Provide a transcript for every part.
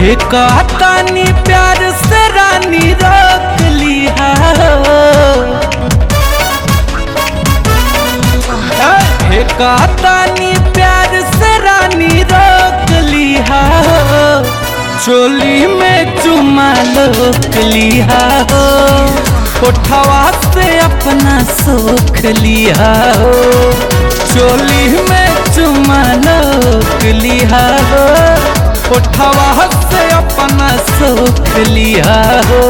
एक तानी प्यार से रानी रोक लिया एक तानी प्यार से रानी रोक लिया चोली में चुमा लोक लिया हो कोठवा से अपना सोख लिया हो चोली में चुमा लोक लिया हो कोठवा से अपना सोख लिया हो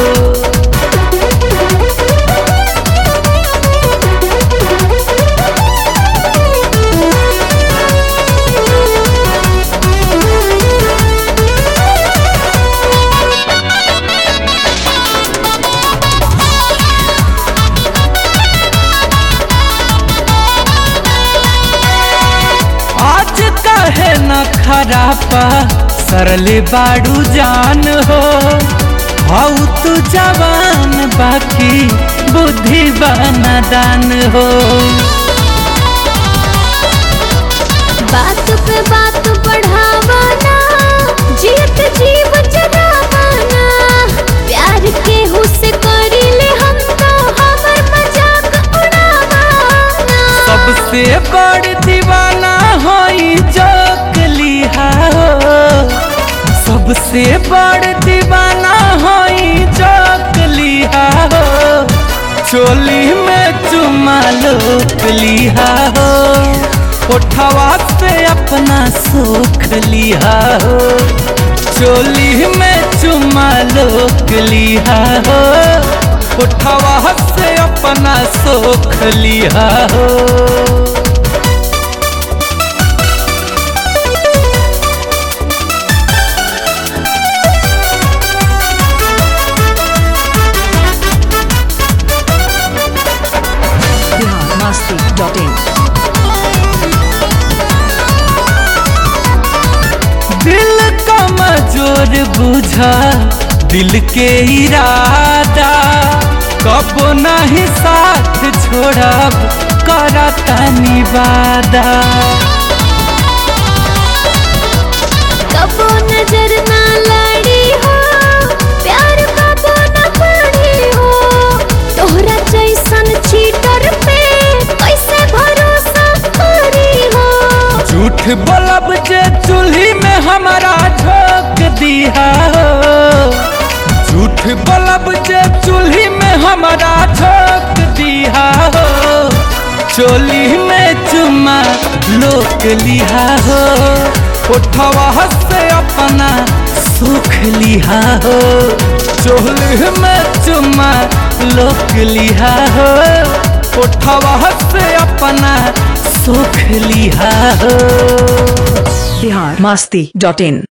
आज कहे न खरापा सरले बाड़ू जान हो हऊ तू जवान बाकी बुद्धि बना दान हो बात पे बात बढ़ावाना जीत जीव जगावाना प्यार के हुस्से करीले हम तो हमर मजाक उड़ावाना सबसे बड़ दीवाना होई जोक लिहा हो सबसे बड़ दीवाना होई जोक लिहा हो चोली में चुमा लोक लिहा हो उठवा से अपना सुख लिहा हो चोली में चुमा लोक लिहा हो उठवा से अपना सुख लिहा हो biharmasti.in दिल का मजोर बुझा दिल के इरादा कब नहीं साथ छोड़ब करता निवादा कबो नजर ना लड़ी हो प्यार कबो न पड़ी हो तोहरा जैसन चीटर पे कैसे भरोसा करी हो झूठ बोलब जे चूल्ही में हमारा झोंक दिया हो झूठ बोलब जे चूल्ही में हमारा झोंक दिया हो चोली में चुमा लोक लिहा हो उठवा से अपना सुख लिहा हो चोली में चुमा लोक लिहा हो उठवा से अपना सुख लिहा हो biharmasti.in